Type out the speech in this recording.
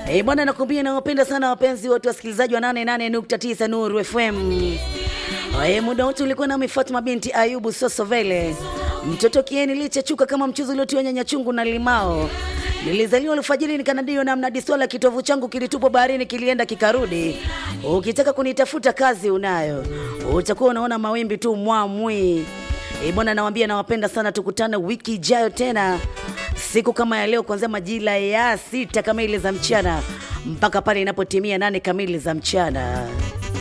Eh, bwana nakwambia nawapenda sana wapenzi wote wasikilizaji wa 88.9 Nuru FM. Eh, muda wote ulikuwa nami Fatma binti Ayubu Sosovele. Mtoto kieni lichechuka kama mchuzi uliotiwa nyanya chungu na limao. Nilizaliwa alfajiri nikanadio na mnadi swala kitovu changu kilitupwa baharini kilienda kikarudi. Ukitaka kunitafuta kazi unayo. Utakuwa unaona mawimbi tu mwamwi. Eh, bwana nawambia nawapenda sana tukutane wiki ijayo tena siku kama ya leo kuanzia majira ya sita kamili za mchana mpaka pale inapotimia nane kamili za mchana.